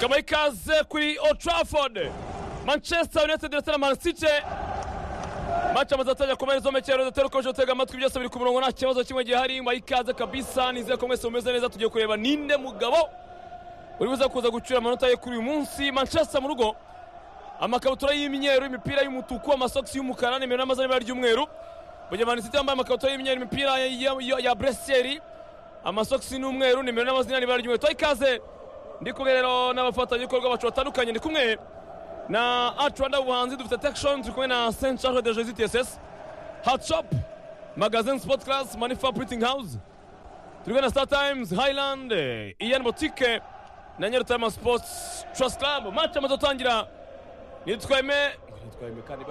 bamuha ikaze kuri Old Trafford manchester united ndetse na man city mace amaze atajya ku mpande z'omekero zitarukomeje gutega amatwi byose biri ku murongo nta kibazo kimwe gihari muha ikaze kabisa nizeye ko mwese mumeze neza tugiye kureba ninde mugabo uri buze kuza gucura amanota ye kuri uyu munsi manchester mu rugo amakabutura y'imyeru imipira y'umutuku amasogisi y'umukara nimero n'amaza n'ibara ry'umweru mu gihe man city yambaye amakabutura y'imyeru imipira ya- ya- ya buresiyeri amasogisi n'umweru nimero n'amazina n'ibara ry'umweru tuha ikaze ndi kumwe rero n'abafatanyabikorwa bacu batandukanye ndi kumwe na art rwanda ubuhanzi dufite tekishoni turi kumwe na saint charles de jesus tss hot shop magazine sport class manifa printing house turi kumwe na star times highland eh, ian botike na nyarutama sports trust club match amaze gutangira nitweme nitweme kandi ba